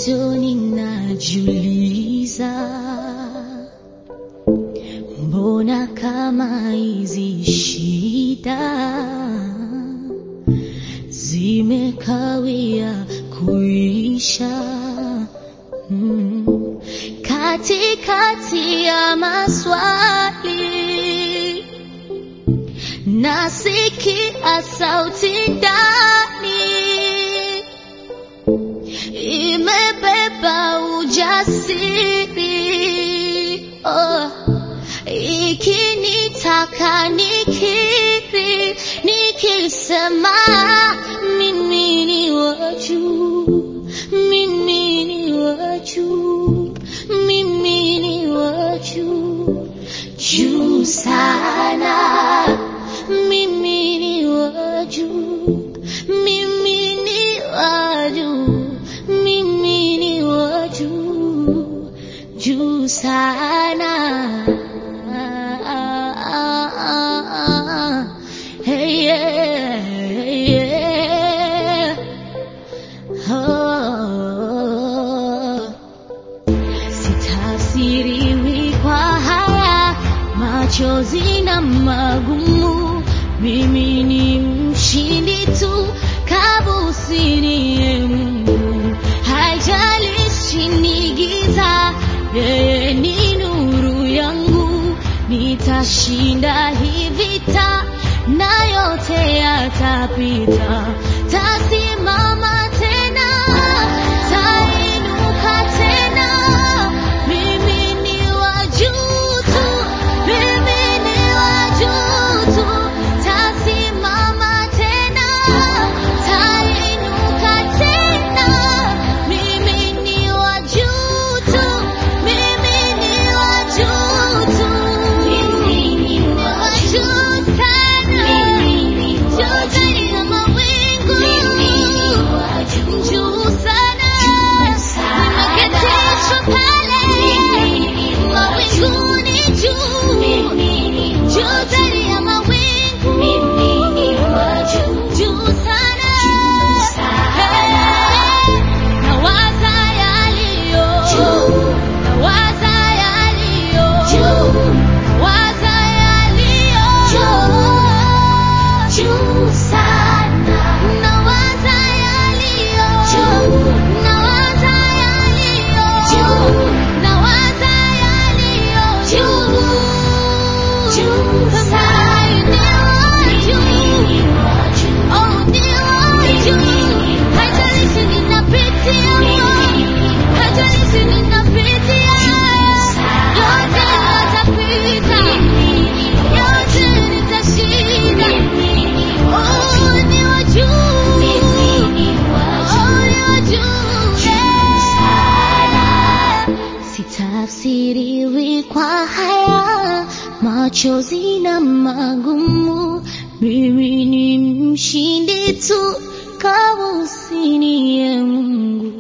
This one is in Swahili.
Mwanzoni najiuliza, mbona kama hizi shida zimekawia kuisha? Mm. Katikati ya maswali nasikia sauti ndani imebeba ujasiri oh, ikinitaka nikiri nikisema mimi ni wa juu, mimi ni wa juu, mimi ni wa juu, juu sana, mimi ni wa juu, mimi ni wa juu, mimi ni wa juu, juu sana. Hey, yeah, hey, yeah. Oh. Sitafsiriwi kwa haya machozi na magumu, mimi ni mshindi tu kabusini ye Mungu, haijalishi ni giza, yeye ni nuru yangu, nitashinda hii vita na yote yatapita, tasimama tena, tainuka tena, mimi ni wa juu tu, mimi ni wa juu tu, tasimama tena, tainuka tena, mimi ni wa juu tu, mimi ni wa juu tu, mimi ni wa juu sana, juu zaidi ya mawingu, juu sana, nimeketishwa pale mawinguni juu, juu zaidi ya mawingu, juu sana, nawaza yaliyo, nawaza yaliyo, nawaza yaliyo juu sana, nawaza yaliyo, nawaza yaliyo, nawaza yaliyo juu sana, ni wa juu, oh ni wa juu, haijalishi ninapitia, haijalishi ninapitia, yote yatapita, yote nitashinda. Oh, ni wa juu, oh ni wa juu, yeah. Sitafsiriwi kwa haya machozi na magumu, mimi ni mshindi tu kabusini ye Mungu.